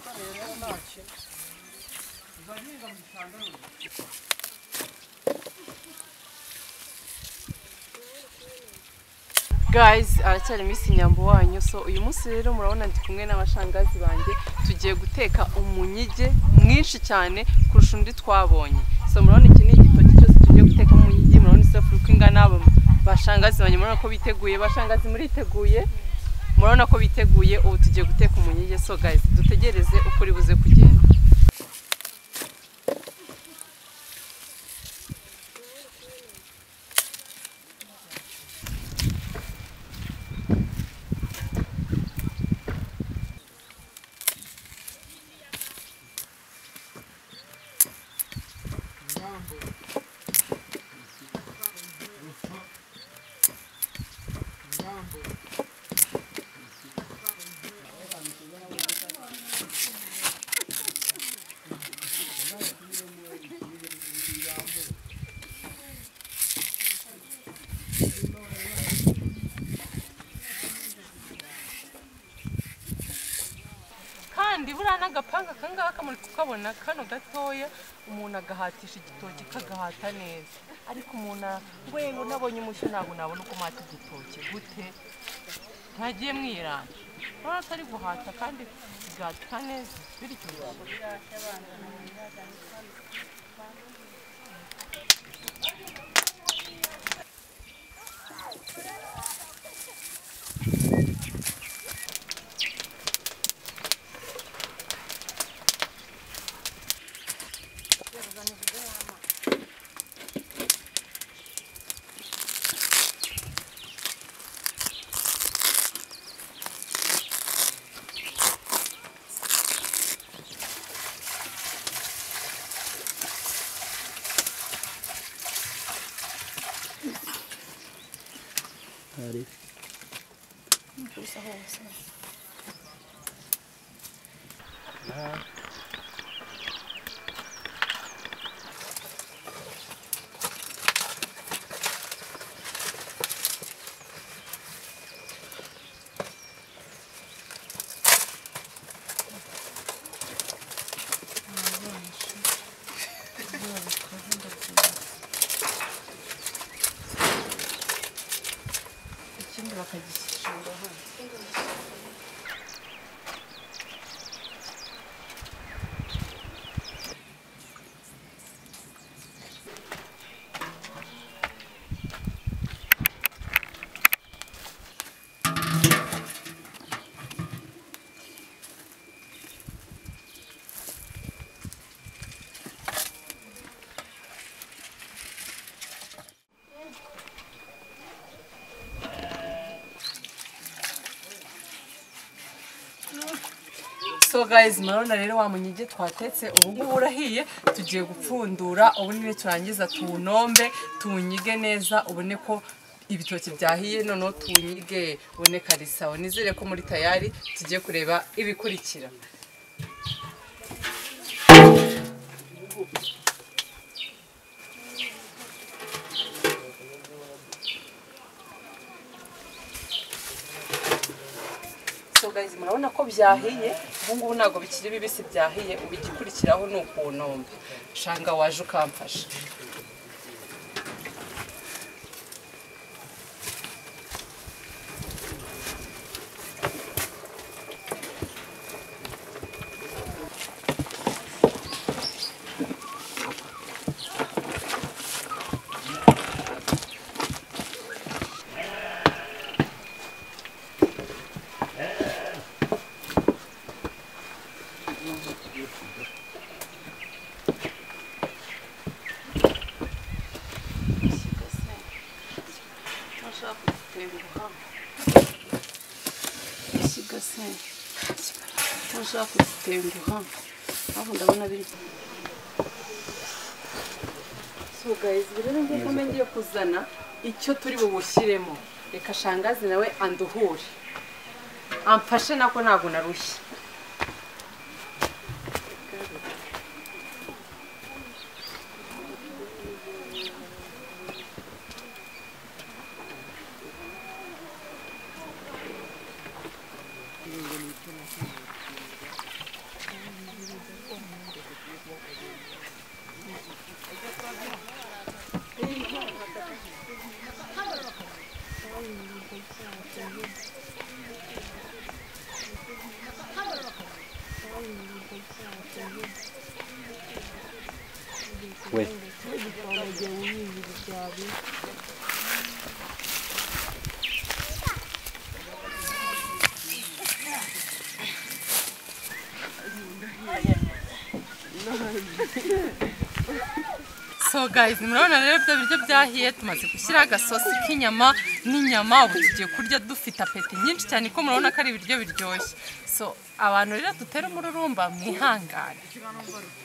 dışarıda açayım. Güzel değil mi adam dışarıda mı? guys aracyari minsi wanyu so uyu munsi rero murabona ndi kumwe n'abashangazi banjye tugiye guteka umunyige mwinshi cyane kurusha undi twabonye so murabona iki ni igitoki cyose tugiye gutekamo umunyige murabona isafuriya uko ingana aba bashangazi banjye murabona ko biteguye bashangazi muriteguye murabona ko biteguye ubu tugiye guteka umunyige so guys dutegereze uko uri buze kugenda kandi buriya n'agapanga akangaka muri kukabona kano gatoya umuntu agahatisha igitoki kagahata neza ariko umuntu ngo ngo nabonye umushyo ntabwo nabona uko mwata igitoki gute ntagiye mwiranga urabona ko ari guhata kandi kigahata neza bityo ikindi bakagishinga hano so guys murabona rero wa munyige twatetse ubu ngubu urahiye tugiye gupfundura ubu nyine turangiza tuwunombe tuwunyige neza ubone ko ibitoki byahiye noneho tuwunyige ubone karisawa nizere ko muri tayari tugiye kureba ibikurikira so guys murabona ko byahiye ubu ngubu ntabwo bikiri bibisi byahiye ubu igikurikiraho ni ukuwunomba shanga waje ukamfasha ushaka gutenguha aho ndabona biri so guys rero ngiye kumenya ngiye kuzana icyo turi bubushyiremo reka shangazi nawe anduhure amfashe nako ntabwo narushye we So guys, murabona rero bya biryo byahiye tumaze gushyira agasosi k'inyama n'inyama ubu tugiye kurya dufite apeti nyinshi cyane ko murabona ko ari ibiryo biryoshye so abantu rero dutera umururumba mwihangane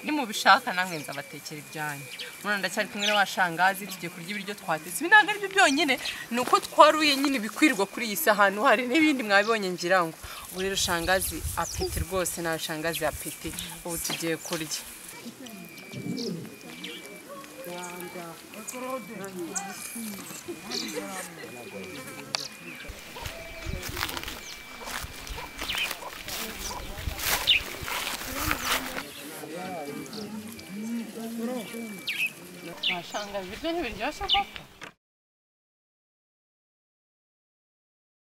nimubishaka namwe nzabatekera ibyanyu murabona ndacyari kumwe na wa shangazi tugiye kurya ibiryo twatetse ibi ntabwo ari byo byonyine ni uko twaruye nyine ibikwirwa kuri iyi si ahantu hari n'ibindi mwabibonye ngira ngo ubu rero shangazi apeti rwose nawe shangazi apeti ubu tugiye kurya Washanga ibiryo ntibiryoshye koko